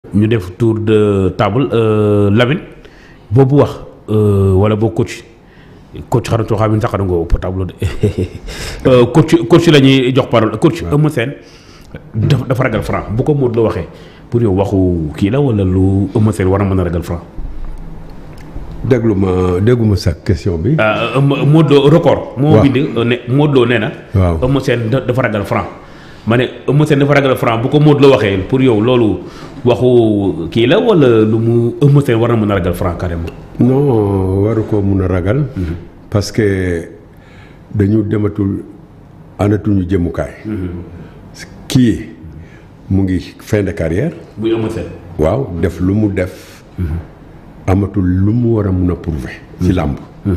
ñu def tour de table Lamine boobu wax wala boo coach coach xaranto xam ne sax nga ëpp table de coach coach la ñuy jox parole coach Eumeu Sène dafa dafa ragal franc bu ko Modou Lo waxee pour yow waxu kii la wala lu Eumeu Sène war a mën a ragal franc. déglu ma dégguma sa question bi. Modou Lo record. moo waaw bind ne Modou Lo nee na. waaw Eumeu Sène da- dafa ragal franc. ma ne Eumeu Sène dafa ragal franc bu ko Modou Lo waxee pour yow loolu waxu kii la wala lu mu Eumeu Sène war na mën a ragal franc carrément. non waru ko mun a ragal. parce que dañu dematul anatuñu jëmukaay. kii mu ngi fin de carrière. muy Eumeu Sène. waaw def lu mu def. amatul lu mu war a mun a prouver. ci làmb.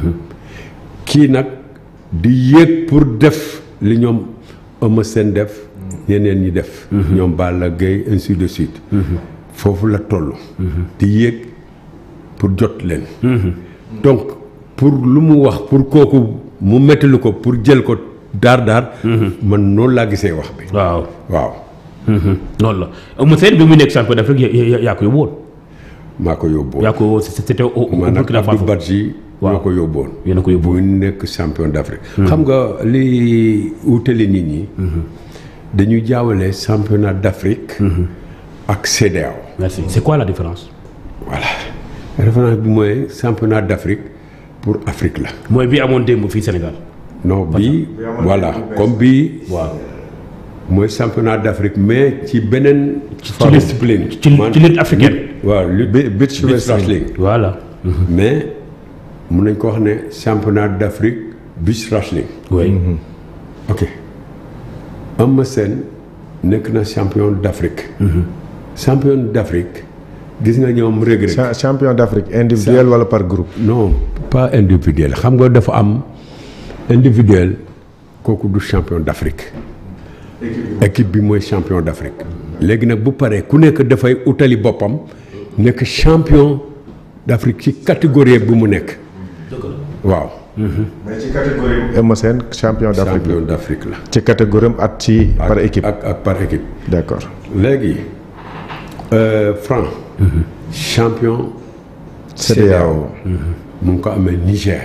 kii nag di yéeg pour def li ñoom Eumeu Sène def. ñeneen ñi def. ñoom Balla Gaye ainsi de suite. foofu la toll. di yéeg pour jot leen. donc pour lu mu wax pour kooku mu mettalu ko pour jël ko daar daar. man noonu laa gisee wax bi. waaw. waaw loolu la Eumeu Sène bi mu nekk champion d'Afrique yaa yaa yaa ko yóbbu woon. maa ko yóbbu. yaa ko c'était au au maanaam Burkina Abdou Faso. Badji Waaw. ñoo ko yóbboon. yéen a ko yóbbu bu nekk champion d'Afrique. xam nga li wutale nit ñi. dañuy jaawale championnat d'Afrique. ak CEDEAO. merci c'est quoi la différence. voilà référence bi mooy championnat d'Afrique pour Afrique la. mooy bi amoon démb fii Sénégal. non bii voilà comme bii waaw mooy championnat d'Afrique mais ci beneen. ci discipline. ci ci lutte africaine. waaw lutte Bi- beach wrestling. voilà. mais mun nañ ko wax ne championnat d'Afrique beach wrestling. oui. ok Eumeu Sène nekk na champion d'Afrique. champion d'Afrique gis nga ñoom Reug Reug Cha- champion d'Afrique individuel wala par groupe. non pas individuel xam nga dafa am individuel kooku du champion d'Afrique. équipe bi mooy champion d'Afrique. léegi nag bu paree ku nekk dafay utali boppam nekk champion d'Afrique ci catégorie bu mu nekk. waaw. mais ci catégorie. Eumeu Sène champion d'Afrique champion d'Afrique la. ci catégorie am at ci par Ak- équipe. ak ak par équipe. d'accord léegi euh, Franc. champion. CEDEAO. mu ngi ko amee Niger.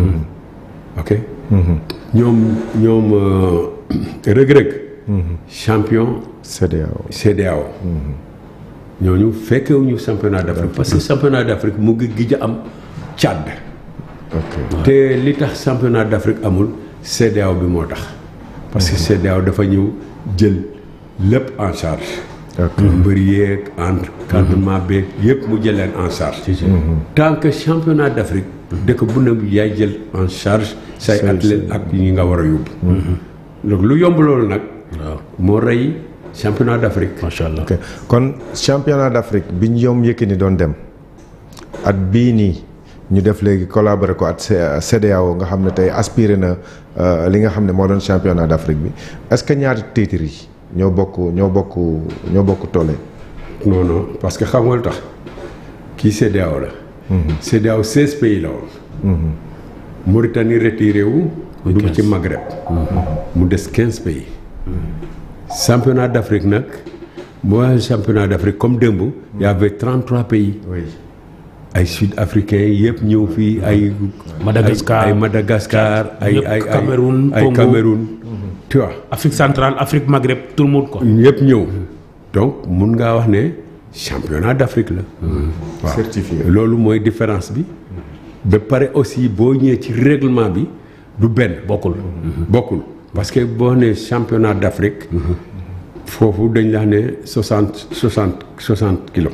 ok. ñoom ñoom euh, Reug Reug. champion CEDEAO. CEDEAO. ñooñu fekkewuñu championnat d'Afrique parce que championnat d'Afrique mu ngi gij a am Tchad. ok te li tax championnat d'Afrique amul CEDEAO bi moo tax. parce que CEDEAO dafa ñëw jël lépp en charge. ok mbër yeeg encadrement beeg yëpp mu jël leen en charge. tant que championnat d'Afrique. dëkk bu ne yaay jël en charge say Say- athlètes ak ñi nga war a yóbbu. donc lu yomb loolu nag. waaw moo rey championnat d'Afrique. macha allah. ok kon championnat d'Afrique bi ñoom Yékini doon dem at bii nii ñu def léegi collaborer ko at C- CEDEAO nga xam ne tey aspiré na euh, li nga xam ne moo doon championnat d'Afrique bi est-ce que ñaari titres yi ñoo bokk ñoo bokk ñoo bokk tolle. non non parce que xam nga lu tax kii CEDEAO la. CEDEAO 16 pays la woon. Mauritanie retiré wu. dugg ci Maghreb. mu des 15 pays. championnat d'Afrique nag mooy championnat d'Afrique comme démb. y avait 33 pays. oui ay sud-africains yëpp ñëw fii ay. Madagascar. ay ay Madagascar ay Ñëpp ay ay Cameroun, ay Congo. Cameroun. tu vois. Afrique centrale Afrique Maghreb tout le monde quoi. ñëpp ñëw donc mun ngaa wax ne championnat d'Afrique la. waaw Certifié. loolu mooy différence bi. ba pare aussi boo ñëwee ci règlement bi du benn. bokkul. bokkul parce que boo nee championnat d'Afrique. foofu dañ la ne soixante soixante soixante kilos.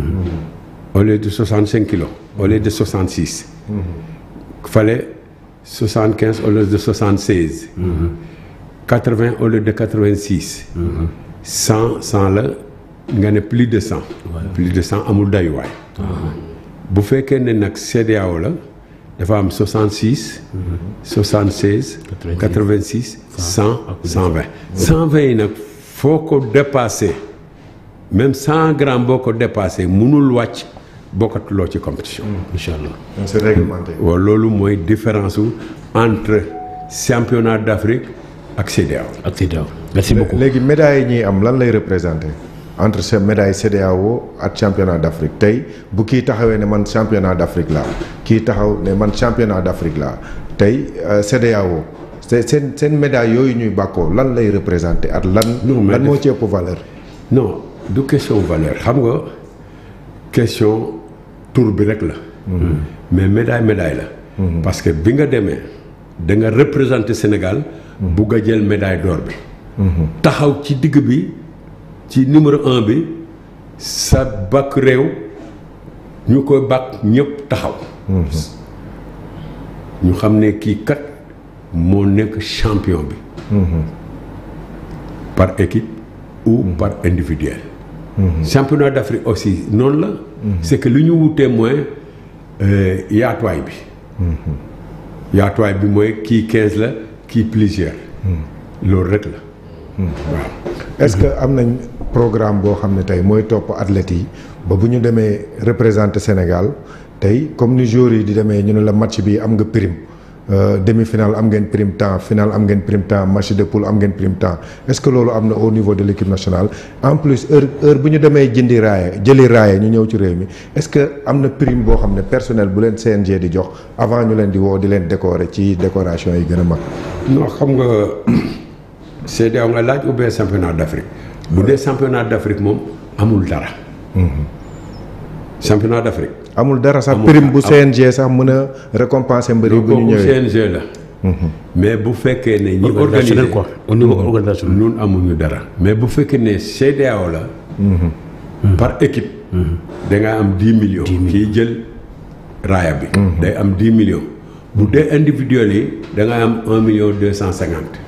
au lieu de soixante cinq kilos. au lieu de soixante six. fallait soixante quinze au lieu de soixante seize. quatre vingt au lieu de quatre vingt six. cent cent la nga ne plus de cent. plus de cent amul dayuwaay. bu fekkee ne nag CEDEAO la dafa am 66. 76. 86 100 120. 120 yi nag foo ko dépassé même 100 grammes boo ko dépassé mënul wàcc bokkatuloo ci compétition. incha allah. donc c'est réglementé. waaw loolu mooy différence su entre championnat d'Afrique ak CEDEAO. ak CEDEAO. merci beaucoup. léegi médailles yi ñuy am lan lay représenter. entre ces médailles CEDEAO ak championnat d'Afrique tey bu kii taxawee ne man championnat d'Afrique laa kii taxaw ne man championnat d'Afrique laa tey euh, CEDEAO c'est seen seen médaille yooyu ñuy bàkkoo lan lay représenter ak lan Non, mais lan moo def- ci ëpp valeur non du question valeur xam nga question tour bi rek la. mais médaille médaille la. parce que bi nga demee da nga représenter Sénégal. bugg a jël médaille d'or bi. taxaw ci digg bi ci numéro un bi sa bakk réew ñu koy bakk ñëpp taxaw. ñu xam ne kii kat moo nekk champion bi. par équipe ou par individuel. championnat d'Afrique aussi noonu la. c'est que lu ñu wutee mooy euh, yaatuwaay bi. yaatuwaay bi mooy kii 15 la kii plusieurs. loolu rek la. waaw. est-ce que am nañ programme boo xam ne tey mooy topp athlètes yi ba bu ñu demee représenter Sénégal tey comme ni joueurs yi di demee ñu ne la match bi am nga prime euh, demi-finale am ngeen prime temps finale am ngeen prime temps match de poule am ngeen prime temps est-ce que loolu am na au niveau de l'équipe nationale en plus heure heure bu ñu demee jëndi raaya jëli raaya ñu ñëw ci réew mi est-ce que am na prime boo xam ne personnel bu leen CNG di jox avant ñu leen di woo di leen décorer ci décoration yi gën a mag non xam nga CEDEAO nga laaj ou bien championnat d'Afrique bu dee championnat d'Afrique moom amul dara. championnat d'Afrique. amul dara sax Amul prime bu dara. CNG sax mën a récompenser mbër yi bu ñu kooku ñëwee CNG la. mais bu fekkee ne ñi organisationnel organiser quoi au niveau organisationnel. ñun amuñu dara mais bu fekkee ne CEDEAO la. par équipe. da nga am dix millions. kii jël raaya bi. day am dix millions. bu dee individuel yi da nga am un million deux cent cinquante.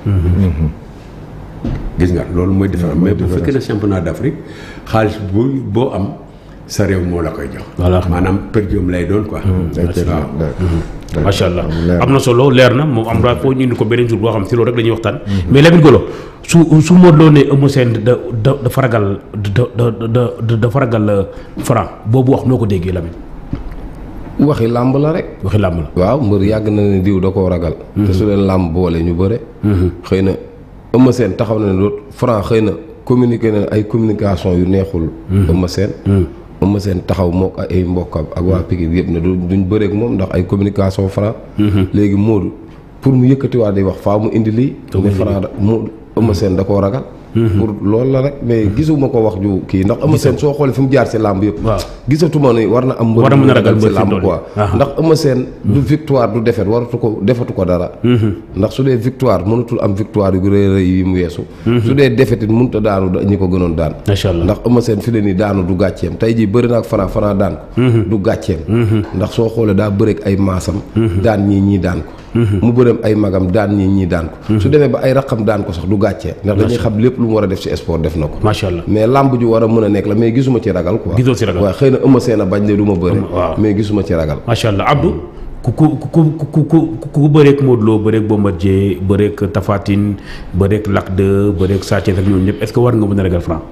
gis nga loolu mooy différence mais bu fekkee ne championnat d'Afrique xaalis bu boo am sa réew moo la koy jox. Voilà. maanaam per diem lay doon quoi. Excellent. waaw. macha allah leer am na solo leer na moom am naa foo ñu indi ko beneen jour boo xam si loolu rek la ñuy waxtaan. mais Lamine Golo su su Modou Lo ne Eumeu Sène da da dafa ragal da da da da dafa ragal Franc boobu wax noo ko déggee Lamine waxi làmb la rek. waxi làmb la. waaw mbër yàgg na ne diw da koo ragal. te su leen làmb boole ñu bëre. xëy na Eumeu Sène taxaw na ne doot Franc xëy na communiqué na ay communication yu neexul. Eumeu Sène. Eumeu Sène taxaw mook ay mbokkam ak waa Pikine yëpp ne du duñ bëreek moom ndax ay communication Franc. léegi Modou pour mu yëkkatiwaat di wax faa mu indi lii. ne Franc da mu Eumeu Sène da koo ragal. pour loolu la rek mais gisuma ko wax ju kii ndax Eumeu Sène soo xoolee fi mu jaar si làmb yëpp. waaw gisatuma ne war na am. mbër War na bu mën a ragal si mbër fi mu làmb toll quoi. nii. ndax Eumeu Sène du victoire du défaite waratu ko defatu ko dara. ndax su dee victoire mënatul am victoire yu rëy rëy yi mu weesu. su dee défaite it mënut a daanu da- ñi ko gënoon daan. macha allah ndax Eumeu Sène fi ne nii daanu du gàcceem tey jii bëri na ak Franc Franc daan ko. du gàcceem. ndax soo xoolee daa bëreeg ay maasam. daan ñii ñii daan ko. mu bëreem ay magam daan ñii ñii daan ko. su demee ba ay raqam daan ko sax du gàccee. ndax dañuy xam lépp lu mu war a def ci sport def na ko. macha allah mais lamb ju war a mën a nekk la mais gisuma ci ragal quoi. Gisoo ci ragal. waaw xëy na Eumeu Sène a bañ ne du ma bëri. waaw. mais gisuma ci ragal. macha allah Abdou ku ku ku ku ku ku ku bëreeg Modou Lo bëreeg Bombardier bëreeg Tapha Tine bëreeg Lac 2 bëreeg Sa Thiès ak ñooñu ñëpp est-ce que war nga mën a ragal Franc.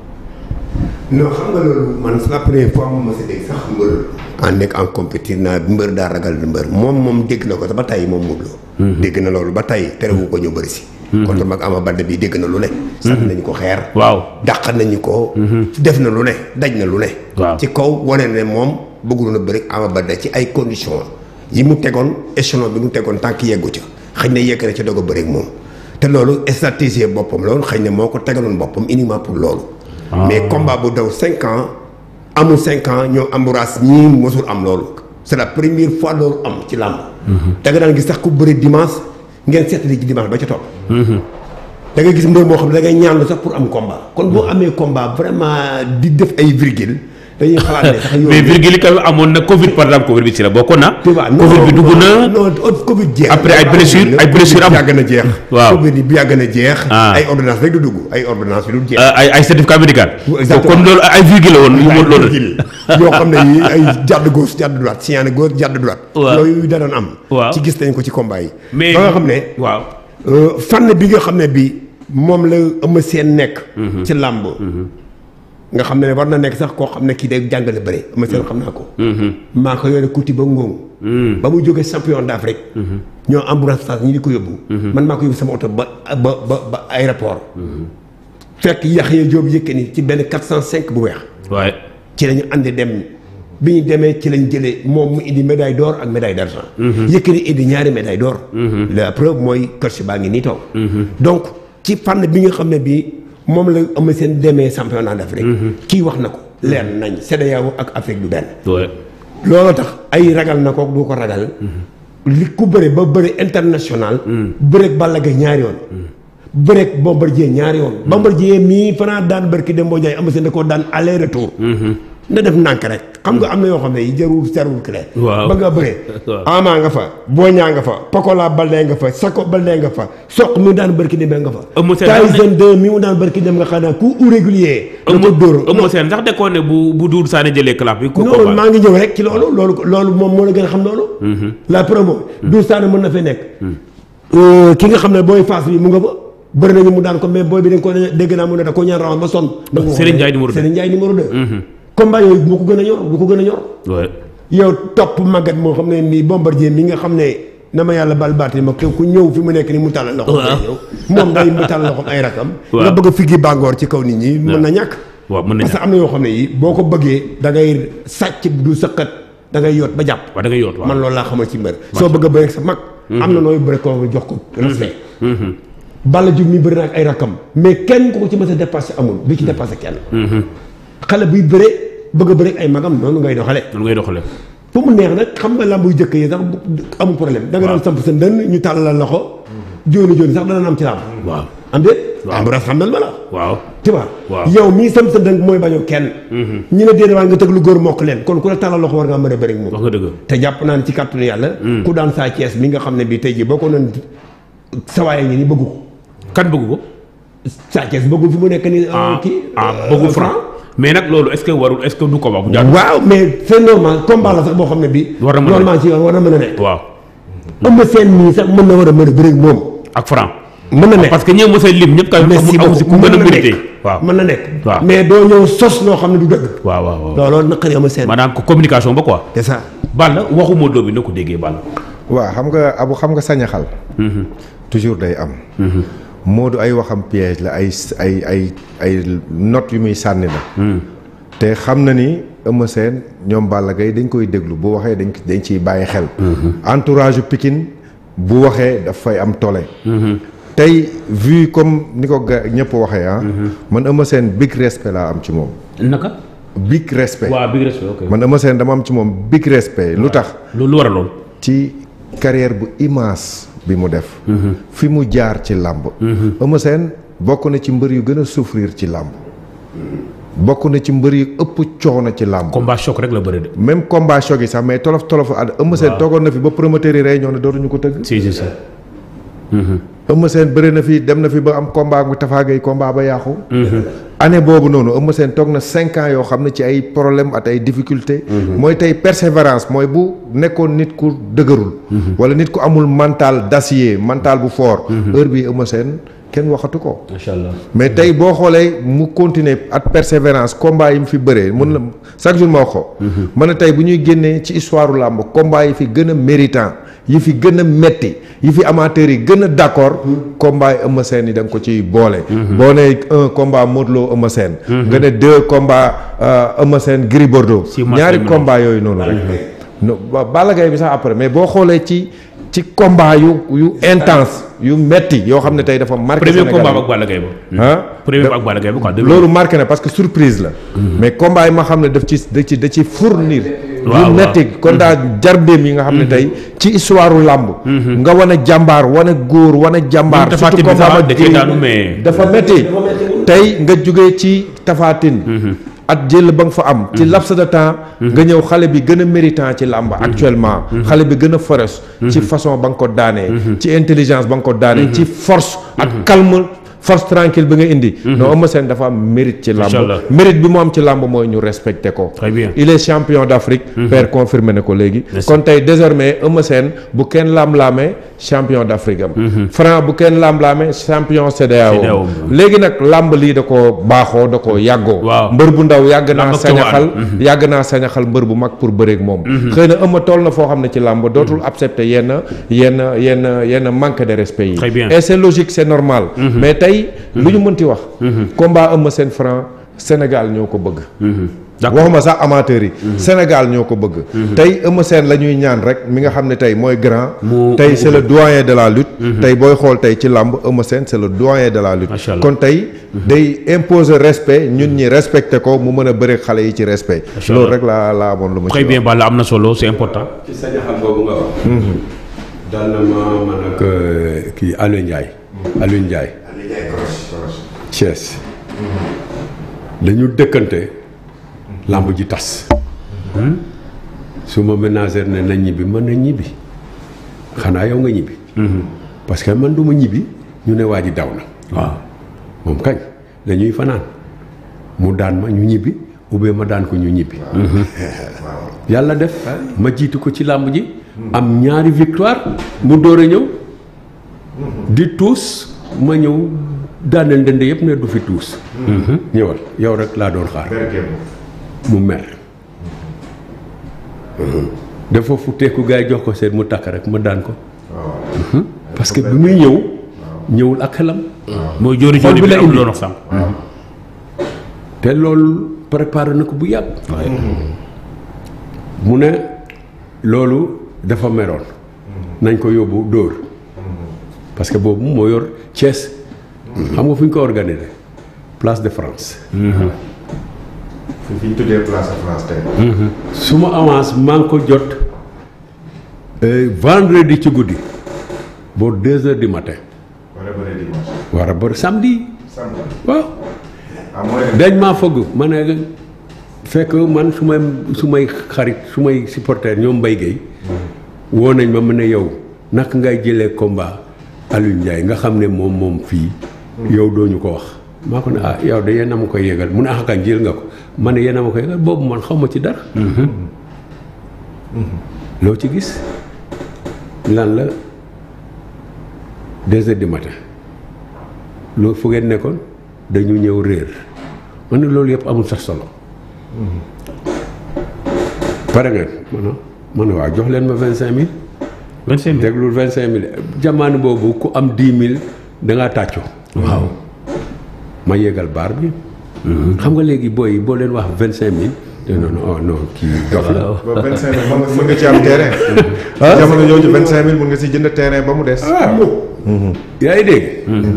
non xam nga loolu man c'est la première fois mu ma si dégg sax mbër en nekk en compétir naa mbër daa ragal mbër moom moom dégg na ko te ba tey moom Modou Lo dégg na loolu ba tey terewu ko ñu bëri si kon tam ak Ama Baldé bi dégg na lu ne sànni nañu ko xeer waaw dàq nañu ko def na lu ne daj na lu ne Waaw. ci kaw wane ne moom bëggul na bëri Ama Baldé ci ay conditions yi mu tegoon échelon bi mu tegoon tànk yeggu ca xëy na yegg na ca doog a bëri ak moom te loolu stratégie boppam la woon xëy na moo ko tegaloon boppam uniquement pour loolu mais combat bu daw cinq ans amul cinq ans ñoo embourage ñii mosul am loolu c'est la première fois loolu am ci làmb da nga daan gis sax ku bëri dimanche ngeen seetli ci dimanche ba ca topp da ngay gis mbër moo xam ne da ngay ñaanlu sax pour am combat kon boo amee combat vraiment di def ay virgule dañuy xalaat ne sax yow mais virgule yi quand même amoon na Covid par exemple Covid bi ci la bokkoon na. tu vois Covid bi dugg na. non Covid jeex Après ay blessures- ay blessures am. am yàgg na jeex Waaw. Covid bi yàgg na jeex Ah. ay ordonnance rek du dugg ay ordonnance bi du jeex ay ay certificat médical. Exactement. kon loolu ay virgule la woon. yu ay mu loolu virgule yoo xam ne yi ay jàdd gauche jàdd droite signalé gauche jàdd droite Waaw. yooyu da doon am Waaw. ci gis nañ ko ci combat yi mais ba nga xam ne waaw. euh, fànn bi nga xam ne bi moom la Eumeu Sène nekk ci làmb nga xam ne war na nekk sax koo xam ne kii day jàngale bëre Eumeu Sène xam naa ko maa ko yore kuti ba ngóoŋ ba mu jógee champion d'Afrique ñoo ambulance ñi di ko yóbbu man maa ko yóbbu sama oto ba ba ba ba aéroport fekk Yaxya Jóob Yékini ci benn 405 bu weex waaye ci la ñu andi dem bi ñu demee ci lañ jëlee moom mu indi médaille d'or ak médaille d'argent Yékini indi ñaari médaille d'or la preuve mooy coach baa ngi nii toog donc ci fànn bi nga xam ne bii moom la am seen demee championnat d'Afrique kii wax na ko leer nañ CEDEAO ak Afrique du benn waaye looloo tax ay ragal na ko du ko ragal li ku bëre ba bëre international bëreeg Balla Gaye ñaari yoon bëreeg Bombardier ñaari yoon Bombardier mii fanaa daan barki dem boo jaay am seen da koo daan aller retour na def nànk rek xam nga am na yoo xam ne yi jarul serwul clé Waaw. ba nga bëree Waaw. Ama nga fa Boña nga fa Pokola Baldé nga fa Sako Baldé nga fa Soq mi mu daan barki dem nga fa Eumeu Sène daan Tyson 2 mi mu daan barki dem nga xam ne ku irrégulier da ko dóor Eumeu Sène sax de ko ne bu bu Doudou Sané jëlee clap bi ko non combat maa ngi ñëw rek ci loolu loolu loolu moom moo la gën a xam loolu. la promo. du Sané mën na fee nekk. Euh, ki nga xam ne booy Fass bi mu nga fa. bëri nañu mu daan ko mais booy bi dañ ko dégg naa mu ne da ko ñaan rawoon ba sonn. da nga ko Serigne Ndiaye numéro deux. Serigne Ndiaye numéro 2. combat yooyu bu ko gën a ñor bu ko gën a ñor. waaye yow topp màggat moo xam ne nii Bombardier mi nga xam ne na ma yàlla bal baati ma ku ñëw fi mu nekk ni mu tàllal loxo. Waaw. ñëw moom day mu tàllal loxo ay rakam. Waaw. nga bëgg a figgi bàngoor ci kaw nit ñi. mën na ñàkk. waaw mën parce nañu que am na yoo xam ne yi boo ko bëggee da ngay sàcc du sëqat da ngay yoot ba jàpp. waaw da ngay yoot waaw man loolu laa xamal ci mbër. soo bëgg a bëri ak sa mag. am na nooy bëri ko jox ko respect. Balla Diouf mi bëri na ak ay rakkam mais kenn ku ko ci mës a dépassé amul du ci dépassé kenn. xale buy bëre bëgg a bëri ak ay magam noonu ngay doxale noonu ngay doxalee fu mu neex nag xam nga lamb yu jëkk yi sax amul problème da nga doon samp sa ndënd ñu tàllal la loxo jooni jooni sax dana am ci lamb. waaw am déet. Waaw. am bu raf xam nan ma la. waaw tu vois Waaw. yow mii sam sa dënk mooy bañoo kenn ñi ne déedéet waa nga tëgg lu góor mokk leen kon ku la tàllal loxo war ngaa mën a bëri ak wax moom nga dëgg te jàpp naa ne ci kàttanu yàlla ku daan saa Cees mi nga xam ne bii tey jii boo ko noon sawaay ngi ni bëggu ko kan bëgg ko saa Cees bëggul fi mu nekk ni ah kii ah bëggul franc mais nag loolu est-ce que warul est-ce que du combat bu jaar waaw mais c'est normal combat la sax boo xam ne bii War na mën a normal ci yoon war na mën a nekk waaw ëmb seen mii sax mën na war a mën a bëri ak moom ak franc mën na nekk parce que ñëw mos a lim ñëpp kay merci amul si ku beaucoup gën a mën na mérité nekk waaw mën na nekk Waaw. mais doo ñëw sos loo xam ne du dëgg waaw waaw waaw looloo naqari ama seen maanaam ko communication ba quoi c'est ça Balla waxu Modou Lo bi na ko déggee Balla waaw xam nga abu xam nga sañaxal toujours day am Modou ay waxam piège la ay ay ay ay notes yu muy sànni la te xam na ni Eumeu Sène ñoom Balla Gaye dañ koy déglu bu waxee dañ dañ ciy bàyyi xel entourage Pikine bu waxee daf fay am tole tey vu comme ni ko ga ñëpp waxee ah man Eumeu Sène big respect laa am ci moom naka big respect waaw big respect ok man Eumeu Sène dama am ci moom big respect lu tax loolu lu war a lool ci carrière bu immense bi mu def fi mu jaar ci làmb Eumeu Sène bokk na ci mbër yu gën a souffrir ci làmb bokk na ci mbër yu ëpp coono ci làmb combat choc rek la bëri de même combat choc yi sax mais tolof tolof ad Eumeu Sène toogoon na fi ba promoteur yi réunion ne dootuñu ko tëgg si si si Eumeu Sène bëri na fi dem na fi ba am combat bu Tapha Gueye combat ba yàqu année boobu noonu Eumeu Sène toog na cinq ans yoo xam ne ci ay problème at ay difficulté mooy tey persévérance mooy bu nekkoon nit ku dëgërul wala nit ku amul mental d'acier mental bu fort heure bi Eumeu Sène kenn waxatu ko macha allah mais tey boo xoolee mu continuer at persévérance combat yi mu fi bëree mun na chaque jour ma wax ko mën na tey bu ñuy génnee ci histoire làmb combat yi fi gën a méritant yi fi gën a metti yi fi amateurs yi gën a d'accord combat yi Eumeu Sène yi da nga ko ciy boole boo ne un combat Modou Lo Eumeu Sène nga ne deux combat Eumeu Sène Gris Bordeaux Si match ñaari lañ mën a combat yooyu noonu rek no ba- Balla Gaye bi sax après mais boo xoolee ci ci combat yu yu intense yu metti yoo xam ne tey dafa marqué premier Sénégal combat ak Balla Gaye ba ah premier ak Balla Gaye ba quoi loolu marqué na parce que surprise la mais combat yi ma xam ne daf ci da ci da ci fournir waaw, yu metti kon daa jarbeem yi nga xam ne tey ci histoire u làmb nga wane jàmbaar wane góor wane jàmbaar Même Tapha Tine bi sax da cee daanu mais- dafa metti tey nga jógee ci tafaatin at jël ba nga fa am ci laps de temps nga ñëw xale bi gën a méritant ci làmb actuellement xale bi gën a féroce ci façon ba nga ko daanee ci intelligence ba nga ko daanee ci force ak calme force tranquille bi nga indi non Eumeu Sène dafa am mérite ci làmb Inch'Allah. mérite bi mu am ci làmb mooy ñu respecté ko Très bien. il est champion d'Afrique père confirmé na ko léegi kon tey désormais Eumeu Sène bu kenn laam-laamee champion d'Afrique am Franc bu kenn laam-laamee champion CEDEAO CEDEAO. léegi nag làmb lii da ko baaxoo da ko yàggoo Waaw. mbër bu ndaw yàgg naa Làmb ak sañaxal cowaan. yàgg naa sañaxal mbër bu mag pour bëreeg moom xëy na Eumeu toll na foo xam ne ci làmb dootul accepter yenn yenn yenn yenn manque de respect yi Très bien. et c'est logique c'est normal mais tey tey lu ñu mënti wax combat Eumeu Sène Franc Sénégal ñoo ko bëgg d'accord waxuma sax amateurs yi Sénégal ñoo ko bëgg tey Eumeu Sène la ñuy ñaan rek mi nga xam ne tey mooy grand Mu- tey mu c'est le doyen de la lutte tey booy xool tey ci làmb Eumeu Sène c'est le doyen de la lutte Macha Allah. kon tey day imposer respect ñun ñi respecté ko mu mën a bëre xale yi ci respect Macha loolu Allah. rek laa laa amoon lu ma très ci bien Balla am na solo c'est important ci sañaxal boobu nga wax. dal na ma man ak kii Aliou Ndiaye. Aliou Ndiaye. Thiès. dañu dëkkante. lamb ji tas. su ma ménagère ne na ñibbi mën na ñibbi xanaa yow nga ñibbi. parce que man du ma ñibbi ñu ne waa ji daw na. waaw moom kañ dañuy fanaan mu daan ma ñu ñibbi ubbee ma daan ko ñu ñibbi. yàlla def ma jiitu ko ci làmb ji. am ñaari victoire mu door a ñëw. di tuus ma ñëw daaneel ndënd yëpp ne du fi tuus. ñëwal yow rek laa doon xaar. mu mer. dafa futteeku gars yi jox ko seen mu takk rek ma daan ko. parce que bi muy ñëw. ñëwul ak xelam. mooy jóori Xol jóori bi bi la la am indi. doon wax sànq te loolu préparé na ko bu yàgg. mu ne loolu dafa meroon. nañ ko yóbbu dóor. parce que boobu moo yor Thiès. xam nga fu ñu ko organisé place de France. fi ñu tuddee place de France tey su ma avance maa ngi ko jot euh, vendredi ci guddi boo deux heures du matin wala bëre dimanche war a bër samedi samedi waaw. ah mooy dañ maa fëgg ma ne fekk man su may su may xarit su may supporter ñoom Mbaye Guèye woo nañ ma mu ne yow naka ngay jëlee combat Aliou Ndiaye nga xam ne moom moom fii yow doo ñu ko wax maa ko ne ah yow de yéen a ma koy yëgal mu ne ah kañ jël nga ko ma ne yéen a ma koy yëgal boobu man xaw ma ci dara loo ci gis lan la deux heures du matin loolu fu ngeen nekkoon dañu ñëw réer ma ne loolu yëpp amul sax solo pare ngeen ma ne ma ne waaw jox leen ma vingt cinq mille vingt cinq mille déglul vingt cinq mille jamono boobu ku am dix mille da ngaa tàccu waaw ma yéegal baar bi xam nga léegi booy yi boo leen wax vingt cinq mille te non non oh non kii dox la ba vingt cinq mille mën nga ci am terrain jamono jooju vingt cinq mille mën nga si jënd terrain ba mu des yaa ngi dégg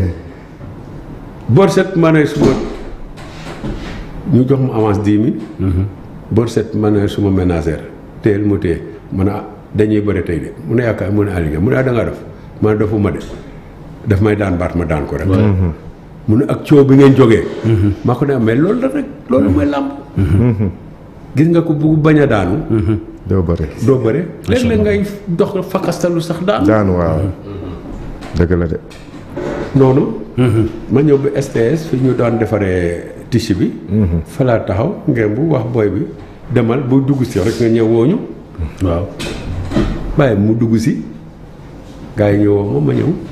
bor set ma ne suma ñu jox ma avance dix mille bor set ma ne suma ménagère teel mu téye ma ne ah dañuy bëri tey de mu ne yaakaar mu ne Aliou mu ne ah da ngaa def ma ne defuma de daf may daan baat ma daan ko rek mu ne ak coow bi ngeen jógee maa ko ne mais loolu la rek loolu mooy làmb gis nga ko bu bañ a daanu doo bëri doo bëre léeg-léeg ngay dox fakkastalu sax daanu daanu waaw dëgg la de noonu ma ñëw ba STS fi ñu daan defaree tissu bi fa laa taxaw ngeen bu wax booy bi demal bu dugg si rek nga ñëw wooñu waaw bàyyi mu dugg si gars yi ñëwoo ma ma ñëw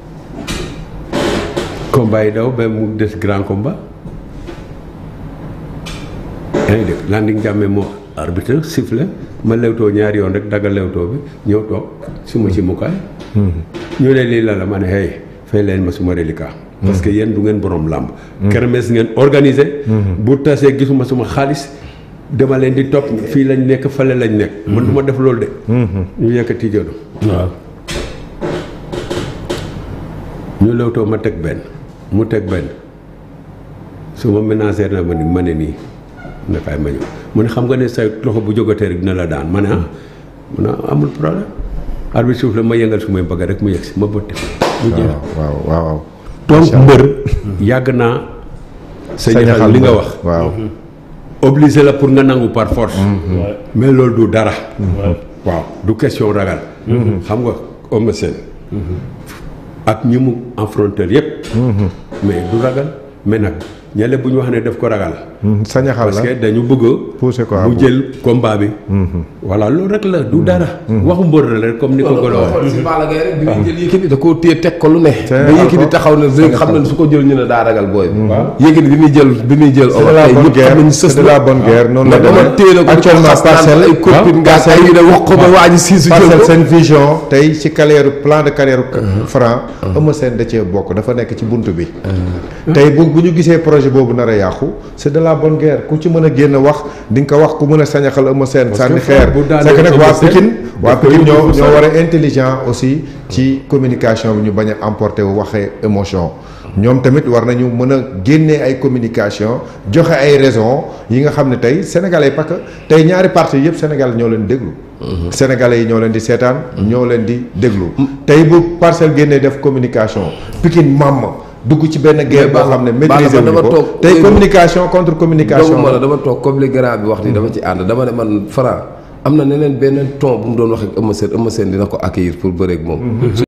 combat yi daw ba mu des grand combat yaa ngi dégg landing jàmme moo arbitre siffle ma lewtoo ñaari yoon rek daggal lewtoo bi ñëw toog suma ci mukaay ñu ne lii la la ma ne hey fay leen ma suma reliquat parce que yéen du ngeen borom làmb kermesse ngeen organisé bu tasee gisuma suma xaalis dama leen di topp fii lañ nekk fale lañ nekk man du ma def loolu de ñu yëkkati jëlu waaw ñu lewtoo ma teg benn mu teg benn su ma ménagère na ma ni ma ne nii ne kaay ma ñëw mu ne xam nga ne sa loxo bu jógatee rek dina la daan ma ne ah mu ne amul problème arbitre suuf la ma yëngal su may bëgg rek mu yegg si ma bëtt mu jeex waaw waaw waaw donc mbër yàgg naa sa ñaxal li nga wax waaw obligé la pour nga nangu par force mais loolu du dara waaw du question ragal xam nga Eumeu Sène ak ñi mu affronter yépp mais du ragal mais nag ñele bu ñu wax ne daf ko ragal. sañaxal parce la que dañu bëgg pousser ko à mu bout. jël combat bi. voilà loolu rek la du dara. waxu mbër la rek comme ni ko loolu Golo waxee. si Balla Gaye rek bi muy jël Yékini da koo téye teg ko lu ne Te ba Yékini ko- taxaw na léegi xam na ne su ko jël ñu ne daa ragal booy bi Yékini bi muy jël bi muy jël c'est de la bonne guerre c'est de la bonne guerre noonu la mais dama téye la demee ko actuellement parcelle ay copine nga ay yu ne wax ko ba waa ji siisu jël parcelle ko seen vision tey ci carrière plan de carrière franc Eumeu Sène da cee bokk dafa nekk ci bunt bi tey bu bu ñu gisee projet boobu nar a yàqu c'est de la bonne guerre ku ci mën a génn wax di nga ko wax ku mën a sañaxal Eumeu Sène sànni que xeer bu daanee c'est que nag waa Eumeu Sène, Pikine waa daf koy Pikine ñoo yóbbu fu ñoo sori. war a intelligent aussi ci communication bi ñu bañ a emporter wu waxee émotion ñoom tamit war nañu mën a génnee ay communication joxe ay raisons yi nga xam ne tey sénégalais parce que tey ñaari parti yëpp sénégal ñoo leen déglu sénégalais yi ñoo leen di seetaan ñoo leen di déglu tey bu parcelle génnee def communication Pikine mamm dugg ci benn guerre boo Balla- xam ne Balla maîtriser man wuñu dama ko toog- tey communication contre communication doomu ma la dama toog comme li grand bi wax ni dama ci ànd dama ne man Franc am na neneen beneen ton bu mu doon wax ak Eumeu Sène Eumeu Sène dina ko accueillir pour bëreeg moom